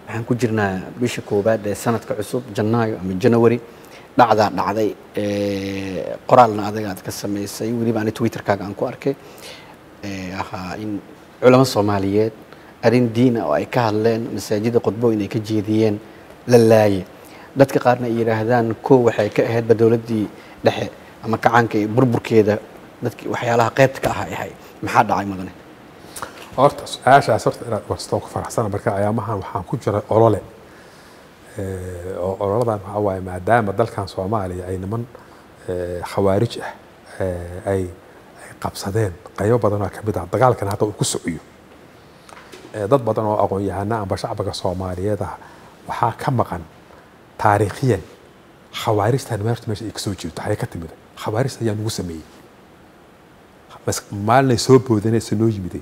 waxaan ku jirnaa bisha koowaad ee sanadka cusub janaayo ama janawari dhacdaa dhacday ee, qoraalna adiga aad ka samaysay weliba ani twitterkaaga aan ku arkay ee, ahaa in culamo soomaaliyeed arrin diina oo ay ka hadleen masaajida qudbooyin ay ka jeediyeen la laaye dadka qaarna ay yidhaahdaan kow waxay ka ahaydba dowladdii dhexe ama kacaanka iyo burburkeeda dadki waxyaalaha qaybta ka ah ay ahay maxaa dhacay mudane horta su-aashaas horta inaad warstoo ku faraxsana marka ayaamahan waxaan ku jiray olole Eh, oo ololadan waxaa waaye maadaama dalkan soomaaliya ay niman eh, khawaarij ah eh, ay ay qabsadeen qaybo badan oo kamid ah dagaalkan hadda uu ku socyo Eh, dad badan oo aqoon-yahana amba shacbiga soomaaliyeed ah waxaa ka maqan taariikhiyan khawaarijtan meerta meesha ay kasoo jeedo waxay ka timid khawaarijta ayaa nagu sameeyey Mas- maalinay soo boodanaysa noo yimiday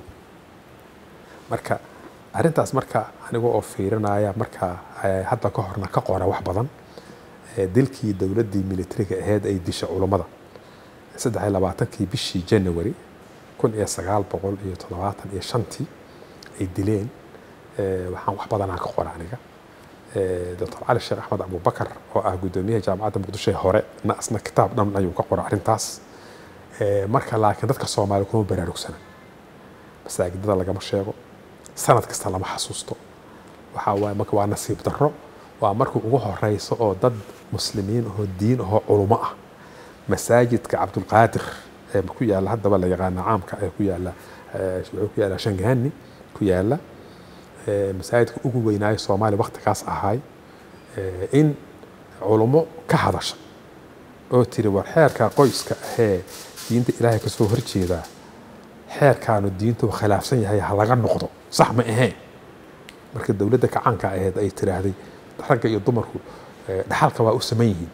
marka arrintaas marka aniga oo fiirinaya marka eh, hadda ka horna ka qora wax badan eh, dilkii dowladdii militariga ahayd ay dishay culummada saddex iyo labaatankii bishii january kun iyo sagaal boqol iyo toddobaatan iyo shantii ay dileen eh, waxaan wax badanaa ka qora aniga Eh, dr cali sheekh axmed abubakar oo ah guddoomiyaha jaamacadda muqdisho ee hore na asna kitaab dhan ayuu ka qora arrintaas Eh, marka laakiin dadka soomaali kuma baraarugsana masaajidada lagama sheego sanad kasta lama xasuusto waxaa waaye marka waa nasiib darro waa markii ugu horeyso oo dad muslimiin ahoo diin ahoo culumo ah masaajidka cabdulqaadir ee ku yaala haddaba la yaqaana caamka ee ku yaala eh, wuxuu ku yaala shangaani ku yaala eh, masaajidka ugu weynaayo soomaaliya waktigaas ahaay eh, in culumo ka hadasha oo tiri war xeerka qoyska ahee diinta ilaahay kasoo horjeedaa xeerkaanu diintu khilaafsan yahay ha laga noqdo sax ma aheen marka dowladda kacaanka ahayd ay tiraahday ragga iyo dumarku eh, dhaxalka waa u saman yihiin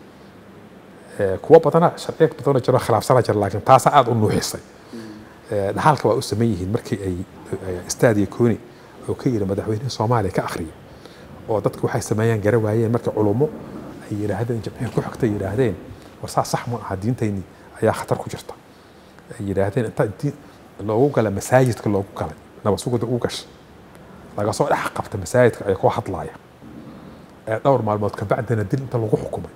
Eh, kuwo badana sharciya badanoo jiro khilaafsana jira laakiin taasa aada u nuuxisay Eh, dhaxalka waa u saman yihiin markii ay eh, istaadiya kooni oo ka yiri madaxweynaha soomaaliya ka akhriyay oo dadku waxay sameeyaan gara waayeen marka culummo ay yidhaahdeen jamciya ku xigta yidhaahdeen war saa sax ma aha diintayni ayaa khatar ku jirta ay yidhaahdeen inta diin loogu gala masaajidka loogu galay nabasugada ugu gashay laga soo dhex qabta masaajidka ay ku hadlaaya ee dhowr maalmood kabacdina dil inta lagu xukumay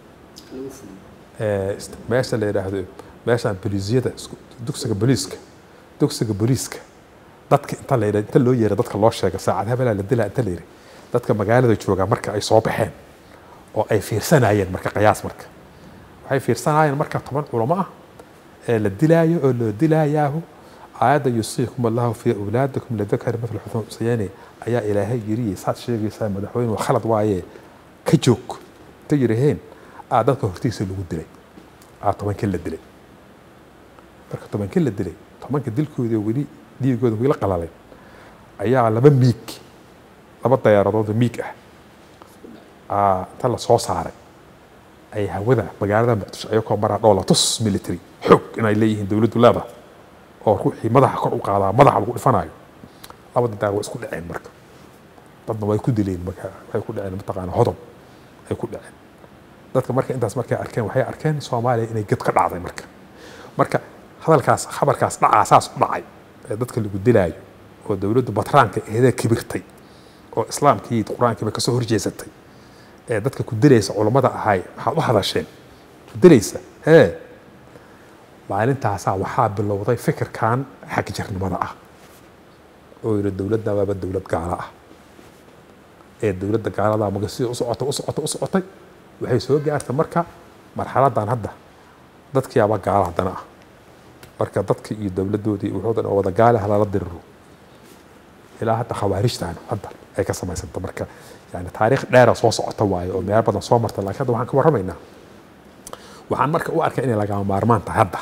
ee, ist- meesha la yidhaahdo meeshaan boliisiyada isku- dugsiga booliiska dugsiga booliiska dadka inta la yidha inta loo yeera dadka loo sheega saacad hebelaa la dilaa inta la yidhi dadka magaalada jooga marka ay soo baxeen oo ay fiirsanayeen marka qiyaas marka waxay fiirsanayeen marka toban culamo ah ee la dilaayo oo loo dilaayaahu aayadda yusiikum allahu fii awlaadikum lidakari mithla xudun usayaani ayaa ilaahay yiri saad sheegaysaa madaxweyne waa khalad waaye ka joog inta yidhaheen aa dadka hortiisa lagu dilay aa tobankii la dilay marka tobankii la dilay tobanka dilkooda weli dhiigooda weli qalalay ayaa laba miig laba dayaaradood oo miig ah aa inta la soo saaray ay hawada magaalada muqdisho ayagoo maraa dhoola tus military xoog inay leeyihiin dowladdu leedahay oo ruuxii madaxa kor u qaadaa madaxa lagu dhifanayo labada daar waa isku dhaceen marka dadna way ku dileen marka waxay ku dhaceen mataqaana hodob ay ku dhaceen dadka marka intaas markay arkeen waxay arkeen soomaaliya inay ged ka dhacday marka marka hadalkaas khabarkaas dhacaa saas u dhacay ee dadka lagu dilaayo oo dowladdu batraanka eedee kibirtay oo islaamkii qur-aankiiba kasoo horjeesatay ee dadka ku dilaysa culammada ahay maxaad u hadasheen ku dilaysa hee maalintaasaa waxaa bilowday fikirkan xagjarnimada ah oo yidhi dowladda waaba dowlad gaala ah ee dowladda gaalada maga sida u socotay u socotay u socotay waxay soo gaartay marka marxaladan hadda dadkiiaba gaala haddana ah marka dadkii iyo dowladdoodii wuxuu dhan oo wada gaale halala diriro ilaa hadda khawaarijtan hadda ay ka samaysanta marka yani taariikh dheera soo socota waaye oo meelo badan soo marta laakiin hadda waxaan ka warramaynaa waxaan marka u arkay inay lagama maarmaan tahay hadda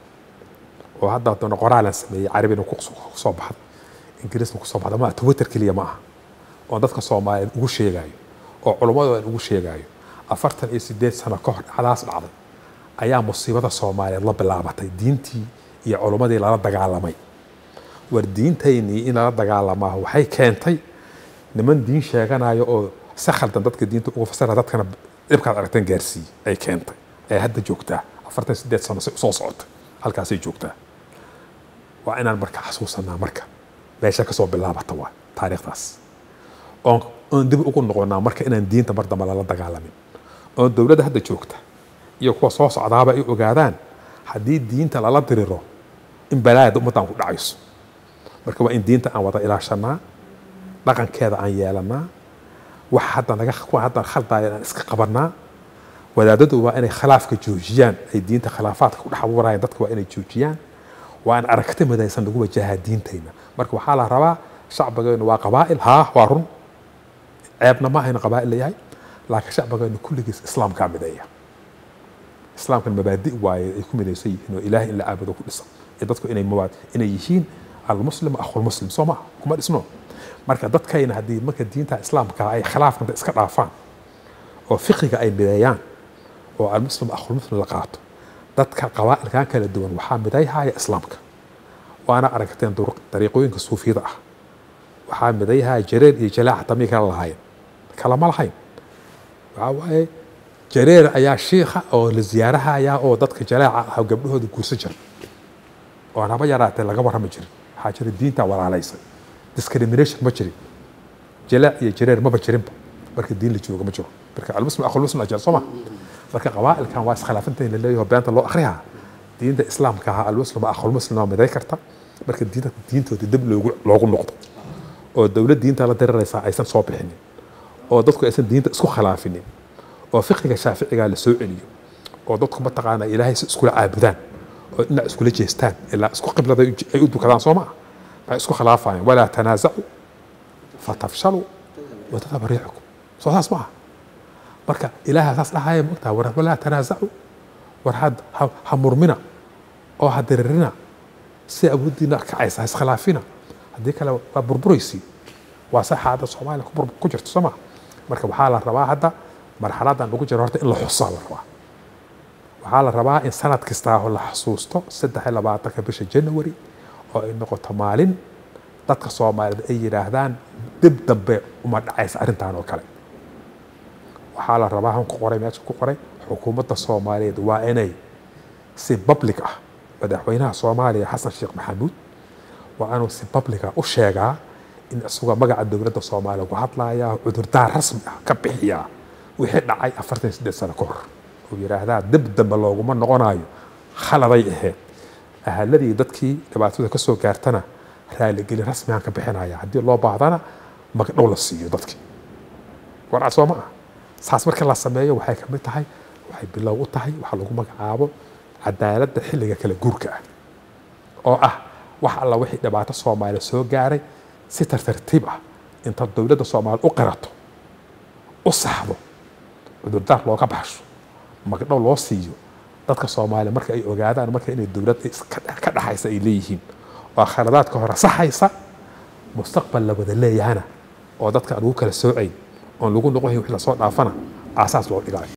oo hadda haddana qoraalan sameeyey carabina ku soo baxda ingiriisna ku soo baxda ma twitter keliya ma aha oo dadka soomaaliyeed ugu sheegayo oo culummadu aan ugu sheegayo afartan iyo sideed sano ka hor dhacdaas dhacday ayaa musiibada soomaaliyeed la bilaabatay diintii iyo culummadii lala dagaalamay war diintaynii in lala dagaalamaa waxay keentay niman diin sheeganayo oo si khaldan dadka diinta ugu fasira dadkana dhibkaad aragteen gaarsiiye ay keentay ee hadda joogtaa afartan sideed sano si usoo socota halkaasay joogtaa waa inaan marka xasuusanaa marka meesha kasoo bilaabata waa taariikhdaas oon oon dib ugu noqonaa marka inaan diinta mar dambe lala dagaalamin oon dowladda hadda joogta iyo kuwa soo socdaaba ay ogaadaan haddii diinta lala diriro in balaayada ummaddan ku dhacayso marka waa in diinta aan wada ilaashanaa dhaqankeeda aan yeelanaa wax hadda naga kuwa hadda khaldaya aan iska qabanaa wadaadadu waa inay khilaafka joojiyaan ay diinta khilaafaadka ku dhex abuurayaan dadka waa inay joojiyaan waa in aragti midaysan lagu wajahaa diintayna marka waxaa la rabaa shacbigeenu waa qabaa'il haa waa run ceebna ma ahayna qabaa'il layahay laakiin shacbigeenu kulligiis islaamkaa mideeya islaamkan mabaadi waaye ay ku midaysan yihiin oo ilaahay in la caabudo ku dhisan ee dadku inay mabaad inay yihiin almuslim akhulmuslim soo maha kuma dhisno marka dadkayna haddii marka diinta islaamka ay khilaafkanta iska dhaafaan oo fiqiga ay mideeyaan oo almuslim akhulmuslim la qaato dadka qabaa'ilkan kala duwan waxaa midayhaya islaamka waana aragteen dariiqooyinka suufiyada ah waxaa midayhaya jareer iyo jalaaca tamii kala lahaayeen kalama lahayn waxaa waaye jareer ayaa shiikha oo la ziyaarahaya oo dadka jalaaca ah gabdhahooda guursan jira oo haba yaraatee laga warrami jirin waxaa jira diinta walaalaysa discrimination ma jirin jalaac iyo jareer maba jirinba marka diin la jooga ma jiro marka almuslim akhulmuslim ajal soo ma marka qabaa'ilkan waa iskhilaafanta in la leeyaho beenta loo akhriyaa diinta islaamka ahaa almuslim akhulmuslim waa miday karta marka diinta diintooda dib loogu loogu noqdo oo dowlad diinta la diriraysa aysan soo bixinin oo dadku aysan diinta isku khilaafinin oo fiqiga shaaficiga la soo celiyo oo dadku mataqaana ilaahay si iskula caabudaan oo dhinac iskula jeestaan ilaa isku qiblada ay u dukadaan soo maa waxay isku khilaafayaan walaa tanaasacu fatafshaluu watadhaba riixukum soo saas maaha marka ilaaha saas dhahaya mogtaha war walaa tanaasacu war had ha murmina oo ha diririna si awooddiina kacaysa ha iskhilaafina haddii kale waa burburaysi waa saxa hadda soomaaliya ku jirto soo maa marka waxaa la rabaa hadda marxaladan lagu jiro horta in la xusaa la rabaa waxaa la rabaa in sanad kastaa la xasuusto saddex iyo labaatanka bisha january oo ay noqoto maalin dadka soomaaliyeed ay yidhaahdaan dib dambe uma dhacaysa arrintan oo kale waxaa la rabaa han ku qoray meesha ku qoray xukuumadda soomaaliyeed waa inay si public ah madaxweynaha soomaaliya xasan sheekh maxamuud waa inuu si public ah u sheegaa in isagoo magaca dowladda soomaaliya ku hadlaya cudurdaar rasmi ah ka bixiyaa wixii dhacay afartan iyo siddeed sano ka hor uu yidhaahdaa dib dambe looguma noqonayo khaladay ahayd ahaladii dadkii dhibaatada ka soo gaartana raaligelin rasmigaan ka bixinaya haddii loo baahdana magdhow la siiyo dadkii warcad soo ma ah saas marka la sameeyo waxay ka mid tahay waxay bilow u tahay waxa lagu magacaabo cadaaladda xilliga kala guurka ah oo ah wax alla wixii dhibaato soomaaliya soo gaaray si tartartiib ah inta dowladda soomaaliya u qirato u saxdo cudurdaar looga baxsho magdhow loo siiyo dadka soomaaliya marka ay ogaadaan marka inay dowlad ka dhaxaysa ay leeyihiin oo khaladaadka hore saxaysa mustaqbal la wada leeyahana oo dadka aan lagu kala soocayn oon lagu noqon wix lasoo dhaafana aasaas loo dhigayo